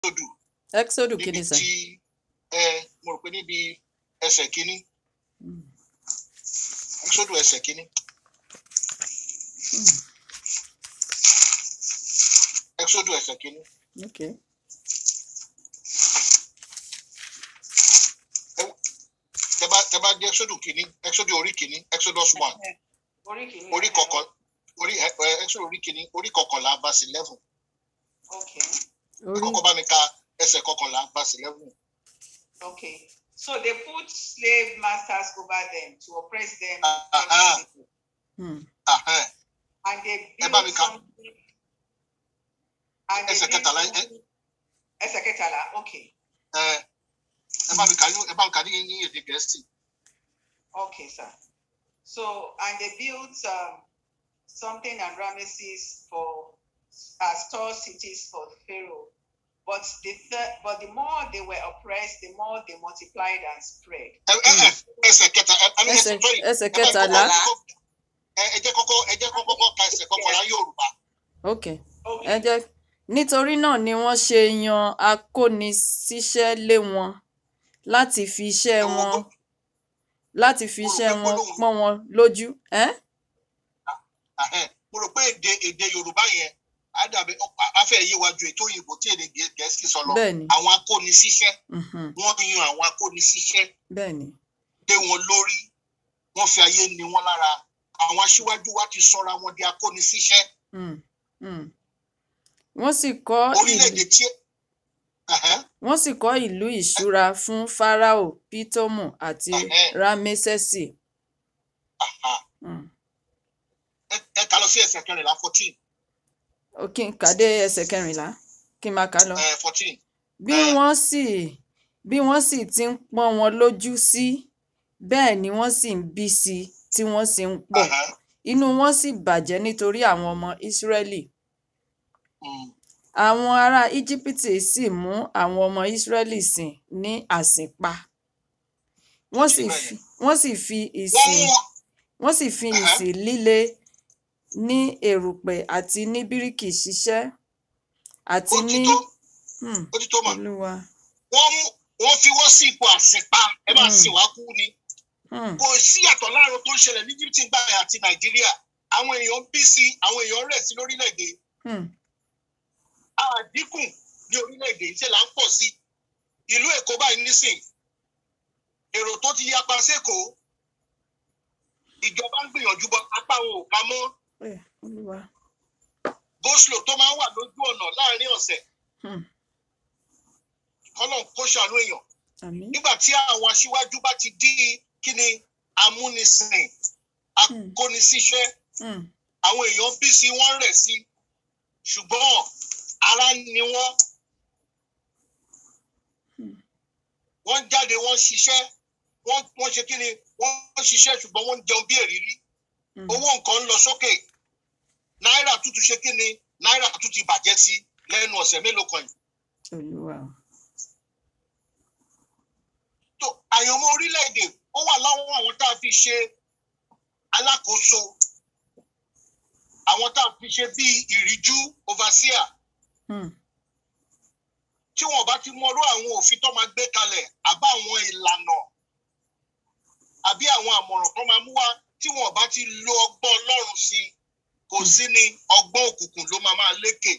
exodus exodus níbi kìíní sà tí ẹ mo rò pé níbi ẹsẹ̀ kínní Mm. exodus ẹsẹ̀ kínní exodus ẹsẹ̀ kínní okay tẹ bá tẹ bá dé exodus kínní exodus orí kínní exodus one orí kìíní. orí kọkàn orí ẹ ẹ, exodus orí kínní orí kọkànlá verse eleven okay orí kọ́kọ́ bá mi ka ẹsẹ̀ kọkànlá verse eleven. okay so they put slave masters over them to oppress them. Ah, ah, ah. Hmm. Ahẹ́n. and they Ẹ bá mi build kà. something. and they Ẹsẹ̀ build kẹtàlá, ẹ- something- ẹsẹ̀ kẹtàlá okay ẹ ẹ bá mi kà ní ẹ bá mi kà ní ní èdè gẹ̀ẹ́sì. okay sir so and they built um, something and Ramesses for as store cities for Pharaoh but the third but the more they were oppressed the more they multiplied and spread. ẹ ẹ ẹ ẹsẹ̀ kẹta ẹ ẹ ẹsẹ̀ sorry, ẹsẹ̀ ẹ bá mi kọ́kọ́- kẹtàlá ẹ ẹ jẹ́ kọ́kọ́ ẹ jẹ́ kọ́kọ́ ka ẹsẹ̀ kọkànlá Yorùbá. okay okay ẹ jẹ́ nítorí náà ni wọ́n ṣe yan akóniṣiṣẹ́ lé wọn láti fi iṣẹ́ wọn láti fi iṣẹ́ wọn pọ́n wọn lójú ẹ́ Ahẹ́n. mo rò pé èdè èdè Yorùbá yẹn á dàbí á fẹ́ yé wa ju ètò òyìnbó tí èdè Gẹ̀ẹ́- Gẹ̀ẹ́sì sọ lọ. bẹ́ẹ̀ ni àwọn akóniṣiṣẹ́ mhm, wọ́n yan àwọn akóniṣiṣẹ́ bẹ́ẹ̀ ni dé wọn lórí wọ́n fi ayé ni wọ́n lára àwọn aṣíwájú wa ti sọra wọn di akóniṣiṣẹ́ mm, mm. wọ́n sì kọ́ ìlú orílẹ̀-èdè tí Ahẹ́n. wọ́n sì kọ́ ìlú ìṣúra fún Fáráò Pítọ́mù àti Ẹ̀hẹ́. Rámẹ́sẹ̀sì Aha. mm. ẹ ẹ kà lọ sí ẹsẹ̀ kẹrìnlá fourteen ó kí n kàdé ẹsẹ̀ kẹrìnlá kí n máa kà á lọ. fourteen bí Ah. wọ́n sì bí wọ́n sì ti ń pọ́n wọn lójú sí bẹ́ẹ̀ ni wọ́n sì ń bí sí i tí wọ́n sì ń pọ̀ inú wọn sì bàjẹ́ nítorí àwọn ọmọ Ísírẹ́lì àwọn ará Íjíbítì sì mú àwọn ọmọ Ísírẹ́lì sìn ní àsìnpa wọ́n sì fi wọ́n sì fi wọ́n ìsìn mú wọn wọ́n sì fi Ẹ̀hẹ́. ìsìn líle ní erùpẹ̀ àti ní bíríkì ṣiṣẹ́ àti ó ní ti tó Hmm, ó ti tó mọ̀ Olúwa wọ́n mú wọ́n fi wọ́n sí ipò àsìnpa ẹ máa Mm. sìn wá kú ni Hmm, kò sí àtọ̀ láàrin tó ń ṣẹlẹ̀ ní Egypt gbà yẹn àti Nàìjíríà àwọn èèyàn ń bí sí àwọn èèyàn rẹ̀ sí lórílẹ̀‐èdè hmm, àdínkù ní orílẹ̀‐èdè ṣe là ń pọ̀ sí ìlú Èkó báyìí nísìn èrò tó ti yapa sẹ́kọ̀ọ́ ìjọba ń gbìyànjú bọ apá wọn ò ká mọ́ eh, Olúwa goslo tó máa ń wà lójú ọ̀nà láàrin ọ̀sẹ̀ hmm, kọ́nà kó ṣàánú èèyàn àmín nígbà tí àwọn aṣíwájú bá ti di kí ni amúnisìn akónisíṣẹ́ hmm, àwọn èèyàn bí sí wọ́n rẹ̀ sí ṣùgbọ́n ara ni wọ́n Hmm. wọ́n jáde wọ́n ṣiṣẹ́ wọ́n wọ́n ṣe kí ni wọ́n ṣiṣẹ́ ṣùgbọ́n wọ́n ń jẹun bí èrírí hmm, owó nǹkan ń lọ sókè náírà tún ti ṣe kí ni náírà tún ti bàjẹ́ sí lẹ́nu ọ̀sẹ̀ mélòó kan yìí Olúwa tó àyànmọ́ orílẹ̀-èdè ó wà láwọn àwọn tá a fi ṣe alákòóso àwọn tá a fi ṣe bíi ìríjú overseer hmm, tí wọn bá ti mọrú àwọn òfin tó máa gbé kalẹ̀ àbá àwọn ìlànà àbí àwọn àmọ̀ràn tó máa mú wá tí wọn bá ti lo ọgbọ́n Ọlọ́run sí i kò sí ni ọgbọ́n òkùnkùn ló máa máa lékè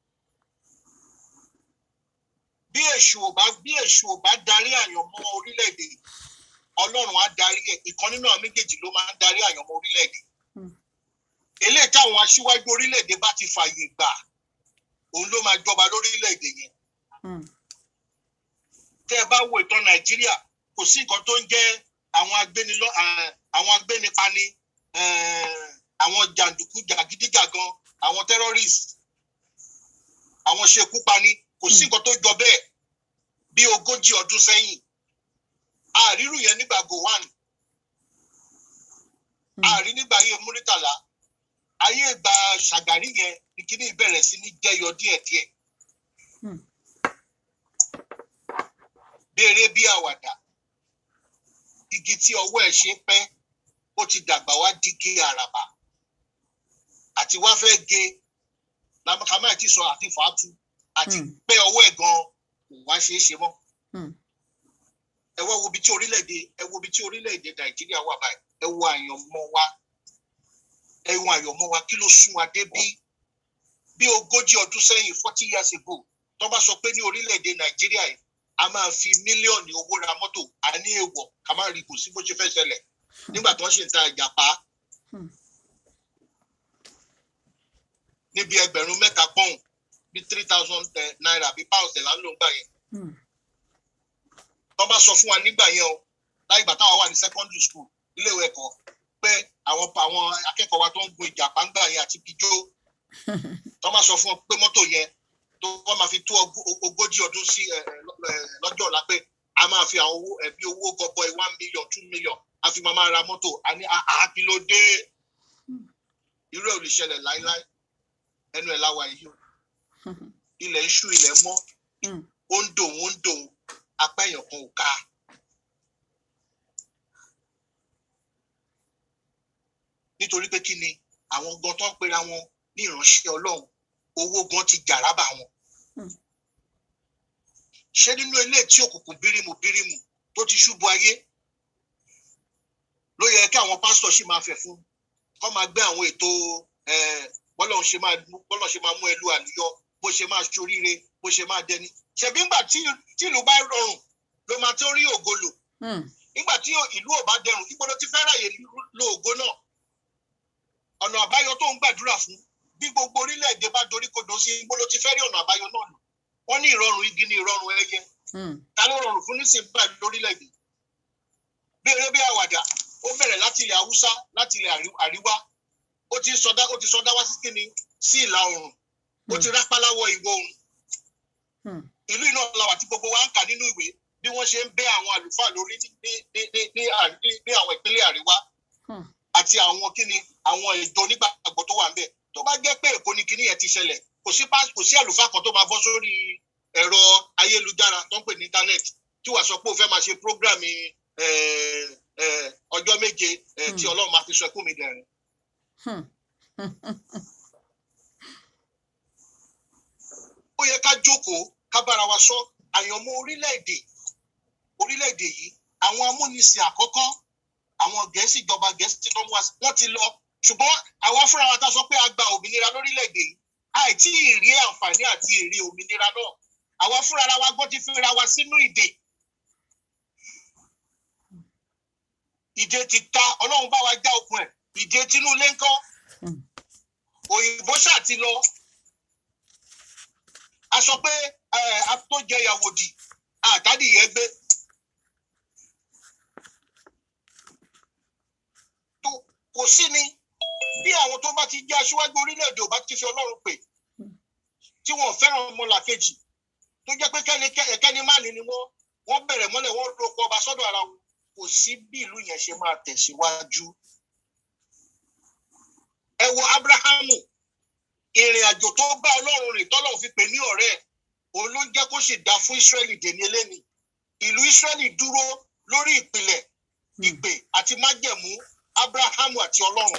bí èṣù ò bá bí èṣù ò bá darí àyànmọ́ orílẹ̀-èdè Ọlọ́run á darí ẹ̀ ìkan nínú àwọn méjèèjì ló máa ń darí àyànmọ́ orílẹ̀-èdè Hmm. eléyìí táwọn aṣíwájú orílẹ̀-èdè bá ti fààyè gbà òun ló máa jọba lórílẹ̀-èdè yẹn hmm, tẹ́ ẹ bá wo ìtàn nàìjíríà kò sí nǹkan tó ń jẹ́ àwọn agbénilọ́ eh, àwọn agbénipani eh, àwọn jàǹdùkú jàgídíjàgan àwọn terrorist àwọn ṣekúpani kò sí nǹkan tó jọ bẹ́ẹ̀ bí ogójì ọdún sẹ́yìn àrírù yẹn nígbà gowon hmm, àrí nígbà ayé múrítàlá ayé ìgbà ṣàgàrí yẹn ní kíní ìbẹ̀rẹ̀ sí ní jẹyọ díẹ̀díẹ̀ hmm, béèrè bí àwàdà igi tí ọwọ́ ẹ̀ ṣe pẹ́ ó ti dàgbà wá dígí àràbà àti wá fẹ́ ge lámàkàmá ti sọ àti fàátù àti Hmm. pẹ́ ọwọ́ ẹ̀ gan wá ṣeé ṣe mọ́ Hmm. ẹ wá wo ibi tí orílẹ̀-èdè ẹ wo ibi tí orílẹ̀-èdè nàìjíríà wà báyìí ẹ wo àyànmọ́ wa ẹ wo àyànmọ́ wa kí ló sún wa dé bí bí ogójì ọdún sẹ́yìn forty years ago tó bá sọ pé ní orílẹ̀-èdè nàìjíríà yìí a máa fi mílíọ̀nù owó ra mọ́tò a ní èèwọ̀ ká má rí kò sí bó ṣe fẹ́ ṣẹlẹ̀ nígbà tó ń ṣe ń ta ìjàpá Hmm. níbi ẹgbẹ̀rún mẹ́ta pọ́ùn bí three thousand naira bí pounds ẹ̀ là ń lò ń gbà yẹn Hmm. tó bá sọ fún wa nígbà yẹn o láì gbà táwọn wà ní secondary school iléèwé ẹ̀kọ́ pé àwọn àwọn akẹ́kọ̀ọ́ wa tó ń gun ìjàpá ń gbà yẹn àti pijó tó bá sọ fún ọ pé mọ́tò yẹn tó wọ́n máa fi tó ogó- ogójì ọdún sí ẹ, ẹ, lọ- ẹ, lọ́jọ́ ọ̀la pé a máa fi àwọn owó ẹbí owó gọbọi one million two million a fi máa máa ra mọ́tò a ní àákìlódé irú ẹ̀ ò lè ṣẹlẹ̀ láíláí ẹnu ẹ̀ láwa yìí o ilẹ̀ ń ṣú ilẹ̀ mọ́ Hmm. ó ń dòun ó ń dòun apá èèyàn kan ò ká nítorí pé kí ni àwọn gan tó ń pera wọn ní ìránṣẹ́ ọlọ́run owó gan ti jàrábà wọn Hmm. ṣé nínú ilé tí òkùnkùn bírímù bírímù tó ti ṣubú ayé ló yẹ kí àwọn pásítọ̀ sì máa fẹ̀ fún kọ́ máa gbé àwọn ètò eh, bọ́lọ̀ ṣe máa bọ́lọ̀ ṣe máa mú ẹlú àlùyọ bó ṣe máa ṣoríire bó ṣe máa dẹni ṣebí ńgbà tí tí ìlú bá rọrùn ló máa tó rí ògo lò Hmm. nígbà tí ìlú ò bá dẹrùn ibo ló ti fẹ́ ráyè lo ògo náà ọ̀nà àbáyọ tó ń gbàdúrà fún bí gbogbo orílẹ̀-èdè bá dorí kodò sí ibo ló ti fẹ́ rí ọ̀nà àbáyọ náà lò wọ́n ní ìrọ̀rùn igi ní ìrọ̀rùn ẹyẹ Hmm. ta ló rọrùn fún nísìnyí báyìí lórílẹ̀-èdè bí eré bí àwàdà ó bẹ̀rẹ̀ láti ilẹ̀ haúsá láti ilẹ̀ àrí- àríwá ó ti sọdá ó ti sọdá wá sí kíni sí ìlà oòrùn ó ti rápálá wọ ìwọ̀ oòrùn Hmm. ìlú iná làwà tí gbogbo wa ń kà nínú ìwé bí wọ́n ṣe ń bẹ́ àwọn àlùfáà lórí ní ní ní ní ní à- ní- ní àwọn ìpínlẹ̀ àríwá Hmm. àti àwọn kíni àwọn ìjọ onígbàgbọ́ tó wà ń bẹ̀ tó bá jẹ́ pé èkó ni kíní yẹn ti ṣẹlẹ̀ kò sí pás- kò sí àlùfáà kan tó máa bọ́ sórí ẹ̀rọ ayélujára tó ń pè ní íńtánẹ́ẹ̀tì tí wàá sọ pé ó fẹ́ máa ṣe prógráàmì eh, eh, ọjọ́ méje eh, tí Hmm. ọlọ́run máa fi sọ ẹkún mi dẹ̀rìn Hmm. ó yẹ ká jókòó ká bára wa sọ àyànmọ́ orílẹ̀-èdè orílẹ̀-èdè yìí àwọn amúnisìn àkọ́kọ́ àwọn gẹ̀ẹ́sì ìjọba gẹ̀ẹ́sì tó ń wá sí wọ́n ti lọ ṣùgbọ́n àwa fúnra wa ta sọ pé a gba òmìnira lórílẹ̀-èdè yìí àìtí ìrí àǹfààní àti èrè òmìnira náà àwa fúnra ara wa gbọ́ ti fira wa sínú ìdè ìdè ti ta ọlọ́run bá wa já okùn ẹ̀ ìdè tinú ilé ńkọ́ Hmm. òyìnbó ṣáà ti lọ a sọ pé ẹ tó jẹ ìyàwó dì àtàdìyẹ gbé tó kò sí ni bí àwọn tó bá ti jẹ́ aṣíwájú orílẹ̀-èdè ò bá ti fi ọlọ́run pè tí wọ́n fẹ́ràn ọmọlàkejì tó jẹ́ pé kẹ́ni kẹ́ni má ní ni wọ́n wọ́n bẹ̀rẹ̀ mọ́lẹ̀ wọ́n roko ọba sọ́dọ̀ ara wọn kò sí bí ìlú yẹn ṣe máa tẹ̀síwájú. ẹ wo abrahamu ìrìn àjò tó bá ọlọ́run rìn tọ́lọ́run fi pè ní ọ̀rẹ́ ẹ̀ òun ló jẹ́ kó sì dá fún israẹli dèní eléni ìlú israẹli dúró lórí ìpìlẹ̀ ìpè àti májẹ̀mú abrahamu àti ọlọ́run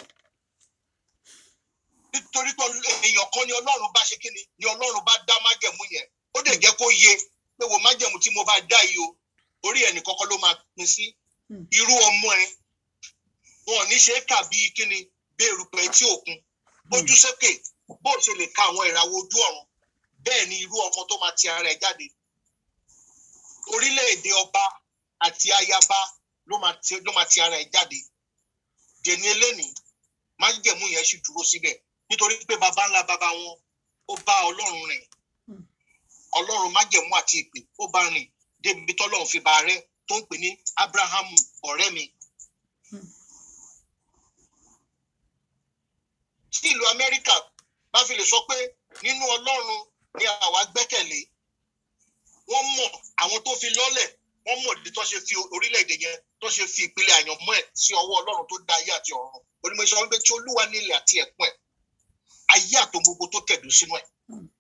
nítorí pé èèyàn kan ni ọlọ́run bá ṣe kí ni ni ọlọ́run bá dá májẹ̀mú yẹn ó dẹ̀ jẹ́ kó yé pé wo májẹ̀mú tí mo bá dá yìí o orí ẹnì kọ́kọ́ ló máa pín sí irú ọmọ ẹ wọn ò ní ṣe é kà bíi kí ni bí erùpẹ̀ etí òkun bójú sókè bó ṣe lè ka àwọn ìràwọ̀ ojú ọ̀run bẹ́ẹ̀ ni irú ọmọ tó máa ti ara ẹ̀ jáde orílẹ̀-èdè ọba àti ayaba ló máa ti ló máa ti ara ẹ̀ jáde dèní elénìí májẹ̀mú yẹn sì dúró síbẹ̀ nítorí pé baba ńlá baba wọn ó bá ọlọ́run rìn ọlọ́run májẹ̀mú àti ìpè ó bá rìn débi tọ́lọ́run fi bá rẹ́ tó ń pè ní abrahamu ọ̀rẹ́ mi. tí ìlú amẹ́ríkà bá fi lè sọ pé nínú ọlọ́run ni àwa gbẹ́kẹ̀lé wọ́n mọ̀ àwọn tó fi lọ́lẹ̀ wọ́n mọ̀ ní tó ṣe fi orílẹ̀-èdè yẹn tó ṣe fi ìpìlẹ̀ àyànmọ́ ẹ̀ sí ọwọ́ ọlọ́run tó dá ayé àti ọ̀run onímọ̀ sọ wípé tí olúwa nílẹ̀ àti ẹ̀kún ẹ̀ ayé àtò gbogbo tó tẹ̀dó sínú ẹ̀.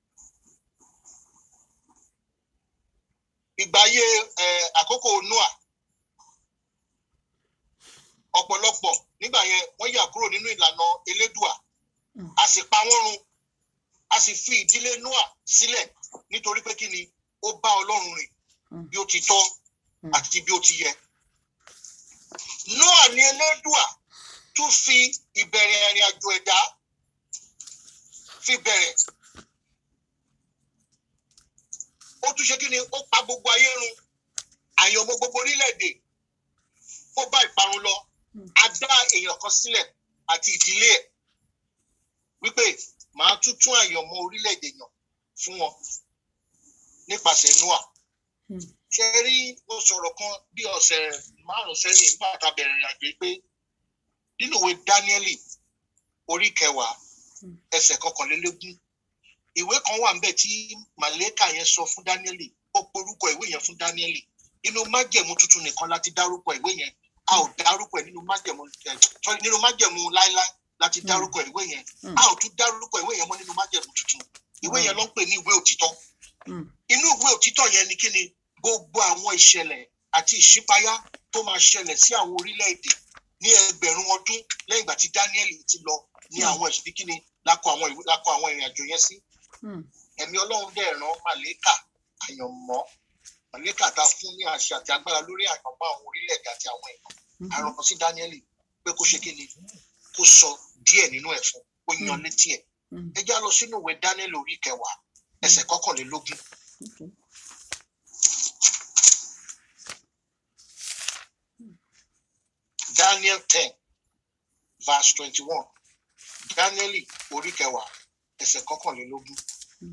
ìgbà ayé àkókò noah ọ̀pọ̀lọpọ̀ nígbà yẹn wọ́n yà kúrò nínú ìlànà elédùà a sì pa wọ́n run a sì fi ìdílé noah sílẹ̀ nítorí pé kí ni ó bá ọlọ́run rìn Mm. bí ó ti tọ́ Mm. àti bí ó ti yẹ. Noah ní Elédùà tún fi ìbẹ̀rẹ̀ ìrìn àjò ẹ̀dá fi bẹ̀rẹ̀. Ó tún ṣe kí ni ó pa gbogbo ayé run àyànmọ́ gbogbo orílẹ̀-èdè ó bá ìparun lọ Mm. a dá èèyàn kan sílẹ̀ àti ìdílé ẹ̀ wípé màá tún tún àyànmọ́ orílẹ̀-èdè yàn fún wọn nípasẹ̀ Noah Mm. ṣe rí ó sọ̀rọ̀ kan bí ọ̀sẹ̀ márùn-ún sẹ́yìn nígbà tá a bẹ̀rẹ̀ ìrìn àjò yìí pé nínú ìwé Dáníẹ́lì orí kẹwàá Mm. ẹsẹ̀ kọkànlélógún ìwé kan wà níbẹ̀ tí màlẹ́kà yẹn sọ fún Dáníẹ́lì ó porúkọ ìwé yẹn fún Dáníẹ́lì inú májẹ̀mú tuntun nìkan láti dárúkọ ìwé yẹn a ò dárúkọ ẹ̀ nínú májẹ̀mú ẹ̀ sorry, nínú májẹ̀mú láíláí láti Mm. dárúkọ ìwé yẹn Mm. a ò tún dárúkọ ìwé yẹn mọ́ nínú májẹ̀mú tuntun ìwé yẹn ló ń pè ní ìwé òtítọ́ Mm. inú ìwé òtítọ́ yẹn ni kí ni gbogbo àwọn ìṣẹ̀lẹ̀ àti ìṣípayá tó máa ṣẹlẹ̀ sí àwọn orílẹ̀-èdè ní ẹgbẹ̀rún ọdún lẹ́yìn ìgbà tí Dáníẹ́lì ti lọ ní Mm. àwọn ìṣíbí kí ni lákọ àwọn ìwé lákọ àwọn ìrìn àjò yẹn sí Mm. ẹ̀mí Ọlọ́run dẹ̀ rán màlẹ́kà àyànmọ́ màlẹ́kà tá a fún ní àṣẹ àti agbára lórí àyànmọ́ àwọn orílẹ̀-èdè àti àwọn èèyàn Mhm. àrùn kan sí Dáníẹ́lì pé kó ṣe kí ni kó sọ díẹ̀ nínú ẹ̀ fún kó yan Mm. létí ẹ̀ Mm. ẹ já lọ sínú ìwé Dáníẹ́lì orí kẹwàá ẹsẹ̀ kọkànlélógún Okay. Daniel ten verse twenty-one Dáníẹ́lì orí kẹwàá ẹsẹ̀ kọkànlélógún. Mm.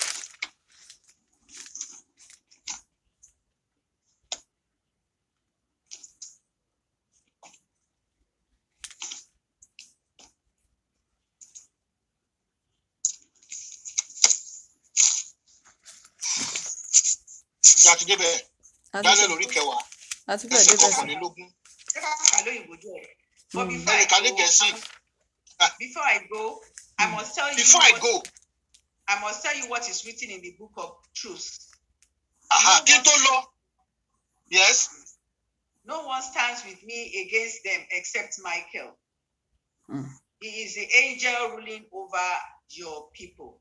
ìjà ti débẹ̀ A ti Daniel ṣe- orí kẹwàá a ti fẹ́ ẹsẹ̀ débẹ̀ sí. kọkànlélógún Ṣé ká kà lóyìnbó díẹ̀? But Mm. before I ẹnì kan ní go, Gẹ̀ẹ́sì before I go, I must tell you before I what, go I must tell you what is written in the book of truth. aha kí n tó lọ yes No one stands with me against them except Michael. Mm. He is the angel ruling over your people.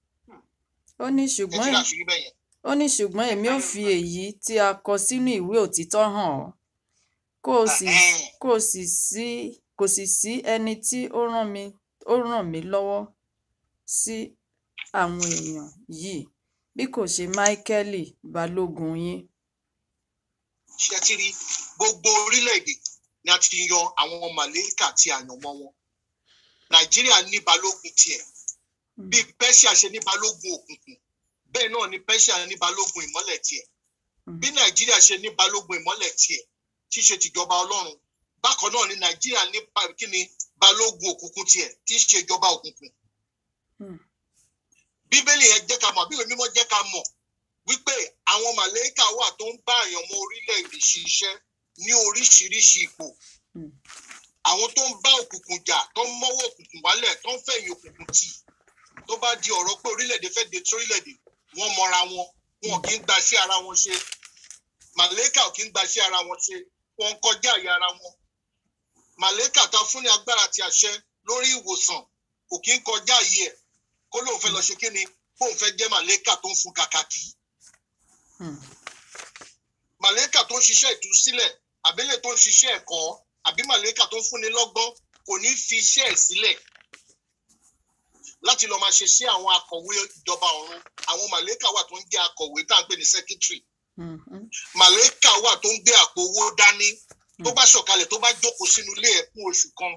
ó ní ẹ ṣùgbọ́n ti rà èmi- sí bẹ́ẹ̀ yẹn ó ní ṣùgbọ́n èmi ò fi èyí tí a kọ sínú ìwé òtítọ́ hàn ọ́ kó o sì Ẹhẹ́n. kó o sì sí kò sì sí ẹni tí ó ràn mí ó ràn mí lọ́wọ́ sí àwọn èèyàn yìí bí kò ṣe máíkẹ́lì balógun yín ṣe ti rí gbogbo orílẹ̀-èdè ni a ti yan àwọn màlẹ́kà àti àyànmọ́ wọn Nàìjíríà ní balógun tiẹ̀ Mm. bí Persia ṣe ní balógun òkùnkùn bẹ́ẹ̀ náà ni Persia ní balógun ìmọ́lẹ̀ tiẹ̀ Mm. bí Nàìjíríà ṣe ní balógun ìmọ́lẹ̀ tiẹ̀ tí í ṣe tìjọba Ọlọ́run bákan náà ni Nàìjíríà ní ba- kí ni balógun òkùnkùn tiẹ̀ tí í ṣe ìjọba òkùnkùn Mm. Bíbélì yẹn jẹ́ ká mọ̀ Bíbélì mímọ́ jẹ́ ká mọ̀ wípé àwọn màlẹ́kà wà tó ń bá àyànmọ́ orílẹ̀-èdè ṣiṣẹ́ ní oríṣiríṣi ipò Mm. àwọn tó ń bá òkùnkùn jà tó ń mọ́wọ́ òkùnkùn wálẹ̀ tó ń fẹ̀yìn òkùnkùn tì tó bá di ọ̀rọ̀ pé orílẹ̀-èdè fẹ́ de sórílẹ̀-èdè wọ́n mọra wọn wọn kì í gba sí ara wọn ṣe màlẹ́kà ò kì í gba sí ara wọn ṣe wọn kọjá àyè ara wọn màlẹ́kà ta fún ní agbára àti àṣẹ lórí ìwòsàn kò kì í kọjá àyè ẹ̀ kó lóun fẹ́ lọ ṣe kí ni kóun fẹ́ jẹ́ màlẹ́kà tó ń fún kàkàkì Mm. màlẹ́kà tó ń ṣiṣẹ́ ìtúsílẹ̀ àbílẹ̀ tó ń ṣiṣẹ́ ẹ̀kọ́ àbí màlẹ́kà tó ń fúnni lọ́gbọ́n kò ní fi iṣẹ́ ẹ̀ sílẹ̀ láti lọ máa ṣe sí àwọn akọ̀wé ìjọba ọ̀run àwọn màlẹ́kà wà tó ń jẹ́ akọ̀wé tá à ń pè ní secretary Mm. Mm. màlẹ́kà wà tó ń gbé àpò owó dání tó bá sọ̀kalẹ̀ tó bá jókòó sínú ilé ẹ̀ fún oṣù kan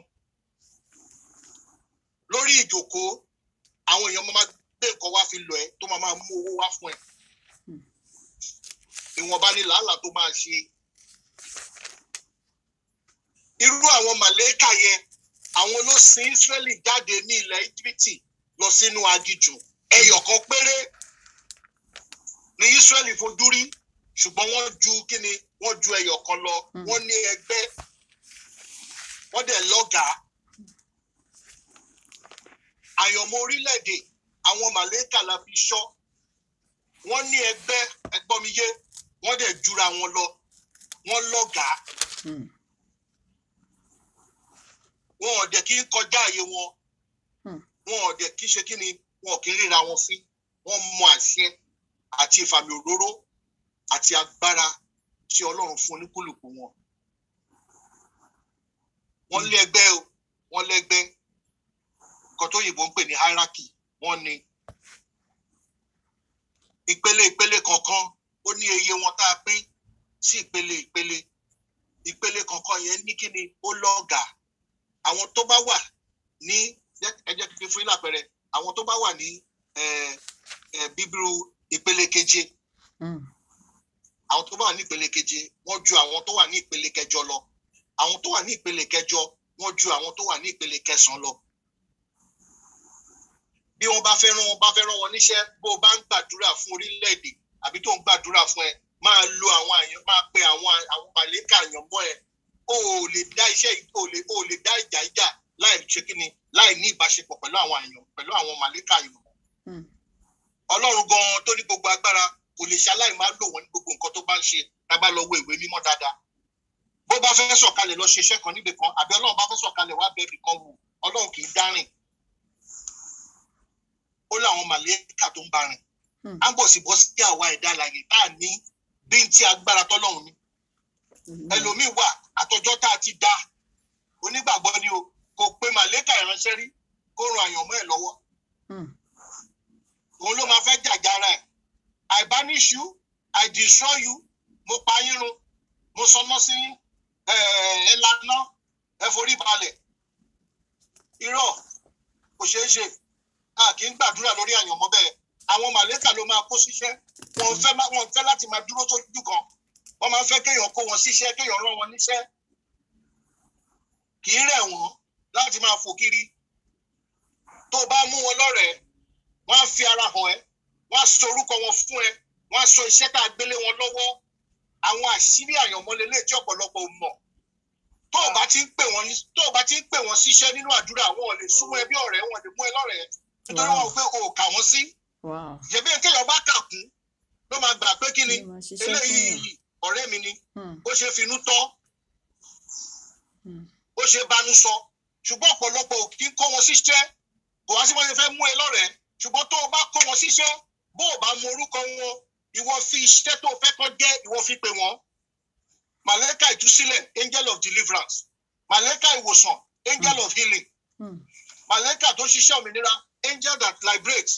lórí ìjókòó àwọn èèyàn máa gbé nǹkan wá fi lọ ẹ tó máa máa mú owó wá fún ẹ Hmm. ìwọ̀nba ni làálàá tó máa ṣe irú àwọn màlẹ́kà yẹn àwọn ló sin Ísírẹ́lì jáde ní ilẹ̀ Íjíbítì lọ sínú aginjù ẹyọ kan péré ní Ísírẹ́lì fojú rí ṣùgbọ́n wọ́n ju kíni wọ́n ju ẹyọ kan lọ Hmm. wọ́n ní ẹgbẹ́ wọ́n dẹ̀ lọ́gàá àyànmọ́ orílẹ̀-èdè àwọn màlẹ́kà la fi ṣọ́ wọ́n ní ẹgbẹ́ ẹgbọ́miyé wọ́n dẹ̀ jura wọn lọ wọ́n lọ́gàá Mm. wọn ò dẹ̀ kí ń kọjá àyè wọn Hmm. wọn ò dẹ̀ kí ṣe kí ni wọn ò kí ń ríra wọn fín wọ́n mọ àṣẹ àti ìfàmì òróró àti agbára tí ọlọ́run fún oníkúlùkù wọn. wọ́n lé ẹgbẹ́ o wọ́n lẹ́gbẹ́ nǹkan tó yìnbọn ń pè ní hierarchy wọ́n ní ìpele ìpele kọ̀ọ̀kan ó ní iye wọn tá a pín sí ìpele ìpele ìpele kọ̀ọ̀kan yẹn ní kí ni ó lọ́ọ̀gà àwọn tó bá wà ní ẹ jẹ́ kí n fún yín lápẹẹrẹ àwọn tó bá wà ní bíbírú ìpele keje àwọn tó bá wà ní ìpele keje wọ́n ju àwọn tó wà ní ìpele kẹjọ lọ àwọn tó wà ní ìpele kẹjọ wọ́n ju àwọn tó wà ní ìpele kẹsànán lọ bí wọ́n bá fẹ́ rán wọn bá fẹ́ rán wọn níṣẹ́ bó o bá ń gbàdúrà fún orílẹ̀-èdè àbí tó ń gbàdúrà fún ẹ máa lo àwọn àyàn máa pe àwọn àwọn màlẹ́kà àyàn mọ́ ẹ o ò lè dá iṣẹ́ o ò lè o ò lè dá ìjà ìjà láì ṣe kí ni láì ní ìbáṣepọ̀ pẹ̀lú àwọn àyàn pẹ̀lú àwọn màlẹ́kà àyàn ọlọ́run gan-an tó ní gbogbo agbára kò lè ṣaláì máa lò wọ́n ní gbogbo nǹkan tó bá ń ṣe tá a bá lọ wo ìwé mímọ́ dáadáa bó bá fẹ́ sọ̀kalẹ̀ lọ ṣe iṣẹ́ kan níbì kan àbí ọlọ́run bá fẹ́ sọ̀kalẹ̀ wá bẹ́ẹ̀ kan wò ọlọ́run kì í dárìn ó láwọn màlẹ́kà tó ń bá rìn á bọ̀ sí bọ́ sí àwa ẹ̀dá alàyè tá a ní bí n ti agbára tọ́lọ́run ni ẹlòmíì wà àtọjọ́ tá a ti dá onígbàgbọ́ ni o kò pe màlẹ́kà ìránṣẹ́ rí kó ran àyànmọ́ ẹ̀ lọ́wọ́ òun ló máa fẹ́ jàjára ẹ̀ I banish you I destroy you mo pa yín run mo sọmọ sí ẹ lana ẹ forí balẹ̀ irọ́ kò ṣeé ṣe a kì í gbàdúrà lórí àyànmọ́ bẹ́ẹ̀ àwọn màlẹ́kà ló máa kó síṣẹ́ wọn fẹ́ wọn fẹ́ láti máa dúró sójú kan wọ́n máa ń fẹ́ kéèyàn kó wọn síṣẹ́ kéèyàn rán wọn níṣẹ́ kì í rẹ̀ wọ́n láti máa fò kiri tó bá mú wọn lọ́rẹ̀ẹ́ wọ́n á fi ara hàn ẹ́ wọ́n á sọ orúkọ wọn fún ẹ wọ́n á sọ iṣẹ́ tá a gbélé wọn lọ́wọ́ àwọn àṣírí àyànmọ́ lélẹ̀ tí ọ̀pọ̀lọpọ̀ ò mọ̀ tó o bá ti ń pè wọ́n tó o bá ti ń pè wọ́n síṣẹ́ nínú àdúrà wọn ò lè súnmọ́ ẹ bí ọ̀rẹ́ wọn lè mú ẹ lọ́rẹ̀ẹ́ nítorí wọn ò pé o kà wọ́n sí jẹ̀bi kéèyàn bá kà kún ló máa gbà pé kí ni eléyìí ọ̀rẹ́ mi ni ó ṣe finú tọ́ ó ṣe banú sọ ṣùgbọ́n ọ̀pọ̀lọpọ̀ ò kí ń kó wọn síṣẹ́ kò wá sí wọn ṣe fẹ́ mú ẹ lọ́rẹ̀ẹ́ ṣùgbọ́n tó o bá kó wọn síṣẹ́ bó o bá mọ orúkọ wọn ìwọ fi iṣẹ́ tó o fẹ́ kọ́ jẹ́ ìwọ fi pè wọ́n màlẹ́kà ìtúsílẹ̀ angel of deliverance màlẹ́kà ìwòsàn angel of healing màlẹ́kà tó ṣiṣẹ́ òmìnira angel that liberates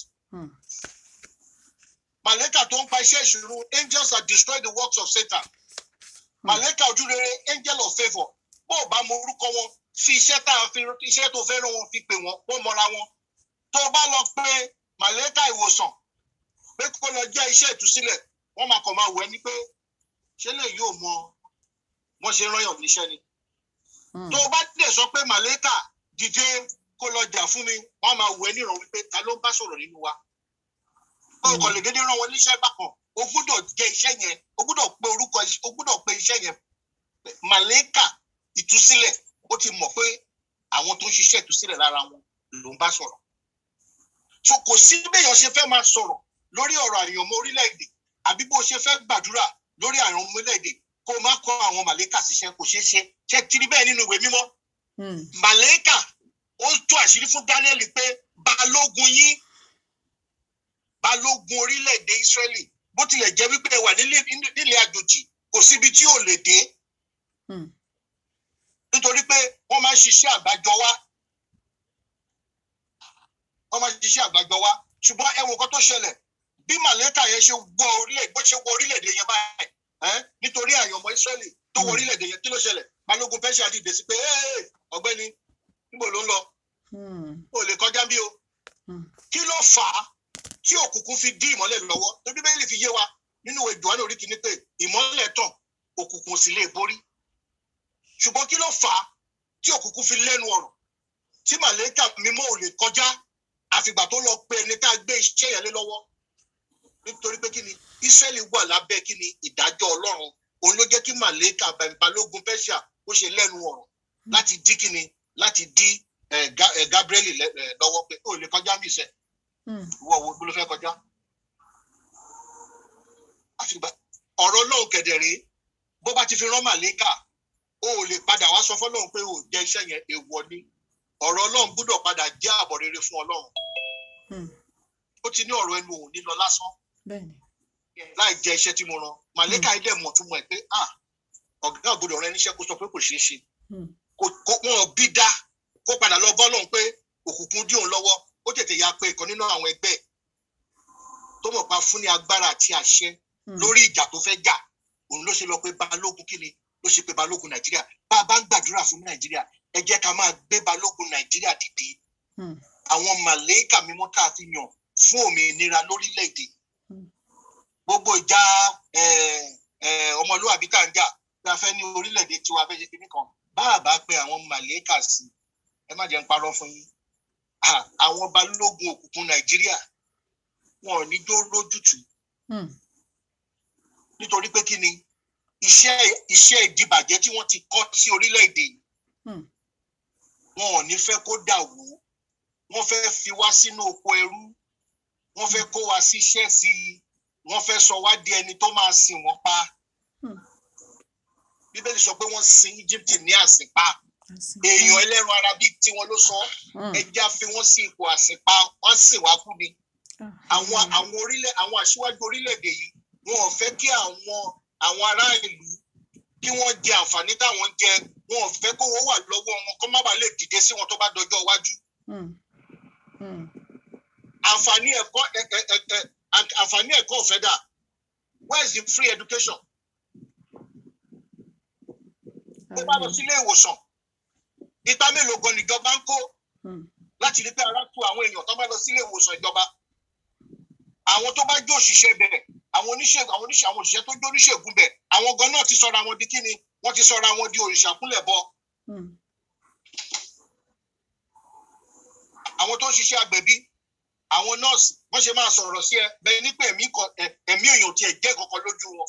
màlẹ́kà tó ń pa iṣẹ́ ìṣòro angels that destroy the works of Satan màlẹ́kà ojúrere angel of favour bó o bá mọ orúkọ wọn fi iṣẹ́ tá a fi iṣẹ́ tó fẹ́ rán wọn fi pè wọ́n wọ́n mọra wọn tó o bá lọ pé màlẹ́kà ìwòsàn pé kó lọ jẹ́ iṣẹ́ ìtúsílẹ̀ wọ́n máa kàn máa wẹ̀ ni pé ṣé lè yóò mọ wọ́n ṣe rányàn níṣẹ́ ni. tó o bá dẹ̀ sọ pé màlẹ́kà dìde kó lọ jà fún mi wọ́n máa wẹ̀ níràn wípé ta ló ń bá sọ̀rọ̀ nínú wa. o kò lè dédé rán wọn níṣẹ́ bákan o gbúdọ̀ jẹ́ iṣẹ́ yẹn o gbúdọ̀ pe orúkọ o gbúdọ̀ pe iṣẹ́ yẹn màlẹ́kà ìtúsílẹ̀ ó ti mọ̀ pé àwọn tó ń ṣiṣẹ́ ìtúsílẹ̀ lára wọn ló ń bá sọ̀rọ̀. so kò sí béèyàn ṣe fẹ́ máa sọ̀rọ̀ lórí ọ̀rọ̀ àyànmọ́ orílẹ̀-èdè àbí bó ṣe fẹ́ gbàdúrà lórí àyànmọ́ orílẹ̀-èdè kó má kọ́ àwọn màlẹ́kà síṣẹ́ kò ṣeé ṣe ṣe tiri bẹ́ẹ̀ nínú ìwé mímọ́. màlẹ́kà ó tú àṣírí fún Daniel pé balógun yín balógun orílẹ̀-èdè Ísírẹ́lì bó tilẹ̀ jẹ́ wípé ẹ wà nílẹ̀ àjòjì kò síbi tí ò lè dé. nítorí pé wọ́n máa ń ṣiṣẹ́ àgbájọ wá wọ́n máa ń ṣiṣẹ́ àgbájọ wá ṣùgbọ́n ẹ wo nǹkan tó ṣẹlẹ̀ bí màlẹ́kà yẹn ṣe wọ orílẹ̀ bó ṣe wọ orílẹ̀-èdè yẹn báyìí nítorí àyànmọ́ Ísírẹ́lì tó wọ orílẹ̀-èdè yẹn kí ló ṣẹlẹ̀ balógun fẹ́ ṣàdìdè sí pé ọ̀gbẹ́ni níbo ló ń lọ o lè kọjá bí o kí ló fà á tí òkùnkùn fi dí ìmọ́lẹ̀ lọ́wọ́ tó Bíbélì fi yé wa nínú ìwé Jòhánù orí kìíní pé ìmọ́lẹ̀ tàn òkùnkùn sì lè borí ṣùgbọ́n kí ló fà á tí òkùnkùn fi lẹ́nu ọ̀rọ̀ tí màlẹ́kà mímọ́ ò lè kọjá àfìgbà tó lọ pe ẹni tá a gbé iṣẹ́ yẹn lé lọ́wọ́ nítorí pé kí ni Ísírẹ́lì wà lábẹ́ kí ni ìdájọ́ Ọlọ́run òun ló jẹ́ kí màlẹ́kà balógun Pẹ́ṣíà ó ṣe lẹ́nu ọ̀rọ̀ láti dí kí ni láti dí Gabriel lọ́wọ́ pé ó lè kọjá mí sẹ́ ìwọ wo ló fẹ́ kọjá. àfìgbà ọ̀rọ̀ Ọlọ́run kẹ̀dẹ̀rẹ́ bó bá ti fi rán màlẹ́kà ó lè padà wá sọ fọ́lọ́run pé ó jẹ́ iṣẹ́ yẹn èèwọ̀ ni ọ̀rọ̀ Ọlọ́run gbọ́dọ̀ padà jẹ́ àbọ̀ rere fún Ọlọ́run ó ti ní ọ̀rọ̀ ẹnu òun nílọ lásán Yes. láì jẹ iṣẹ́ tí mo rán màlẹ́kà ilé mọ̀ tún mọ̀ ẹ́ pé ah ọ̀gá ògbódò rẹ níṣẹ́ kó sọ pé kò ṣeé ṣe Hmm. kó kó wọn bí dá kó padà lọ bọ́ lọ́hùn pé òkùnkùn dí òun lọ́wọ́ ó tètè ya pé ìkan nínú àwọn ẹgbẹ́ ẹ̀ tó mọ̀ pa fún ní agbára àti àṣẹ Hmm. lórí ìjà tó fẹ́ jà òun ló ṣe lọ pé balógun kí ni ló ṣe pé balógun nàìjíríà bá a bá ń gbàdúrà fún nàìjíríà ẹ jẹ́ ká máa gbé balógun nàìjíríà dìde Hmm. àwọn màlẹ́kà mímọ́ tá a fi yàn fún òmìnira lórílẹ̀‐èdè Hmm. gbogbo ìjà eh, eh, ọmọlúwàbí tá à ń jà bí a fẹ́ ní orílẹ̀‐èdè tiwa fẹ́ ṣe kíní kan bá a bá pe àwọn màlẹ́kà sí ẹ má jẹ́ ń parọ́ fún yín Ah, àwọn balógun òkùnkùn nàìjíríà wọn ò ní jó lójútùú Hmm. nítorí pé kí ni iṣẹ́ iṣẹ́ ìdìbàjẹ́ tí wọ́n ti kọ́ sí orílẹ̀-èdè yìí, Hmm. wọn ò ní fẹ́ kó dà wó wọ́n fẹ́ fi wá sínú oko ẹrú wọ́n fẹ́ kó wa sí iṣẹ́ sí i wọ́n fẹ́ sọ wá di ẹni tó máa sìn wọ́n pa Hmm. bíbélì sọ pé wọ́n sin Egypt ní àsìpa èèyàn ẹlẹ́ran ara bíi tiwọn ló sọ Hmm. ẹjẹ́ á fi wọ́n sí ipò àsìpa wọ́n sìn wá kú ni Ah. àwọn àwọn orílẹ̀ àwọn aṣíwájú orílẹ̀-èdè yìí wọn ò fẹ́ kí àwọn àwọn ará ìlú kí wọ́n jẹ àǹfààní táwọn ń jẹ wọn ò fẹ́ kówó wà lọ́wọ́ wọn kó má bàa lè dìde sí wọn tó bá dọjọ́ iwájú Hmm. Hmm. àǹfààní ẹ̀kọ́ ẹ- ẹ- ẹ- ẹ- àǹfààní ẹ̀kọ́ ọ̀fẹ́ dà where is the free education tó bá lọ sílé ìwòsàn ipa mélòó gan níjọba ń kó Hmm. láti rí pé ara tu àwọn èèyàn tó bá lọ sílé ìwòsàn ìjọba àwọn tó bá jó òṣìṣẹ́ bẹ̀ àwọn oníṣègùn àwọn oníṣẹ́ àwọn òṣìṣẹ́ tó jó oníṣègùn bẹ̀ àwọn gan náà ti sọra wọn di kíni wọ́n ti sọra wọn di òrìṣà kúnlẹ̀ bọ Hmm. àwọn tó ń ṣiṣẹ́ agbẹ̀bí àwọn nọ́ọ̀sì wọ́n ṣe máa sọ̀rọ̀ sí ẹ bẹ́ẹ̀ ní pé ẹ̀mí kan ẹ̀- ẹ̀mí èèyàn tiẹ̀ jẹ́ kankan lójú wọn.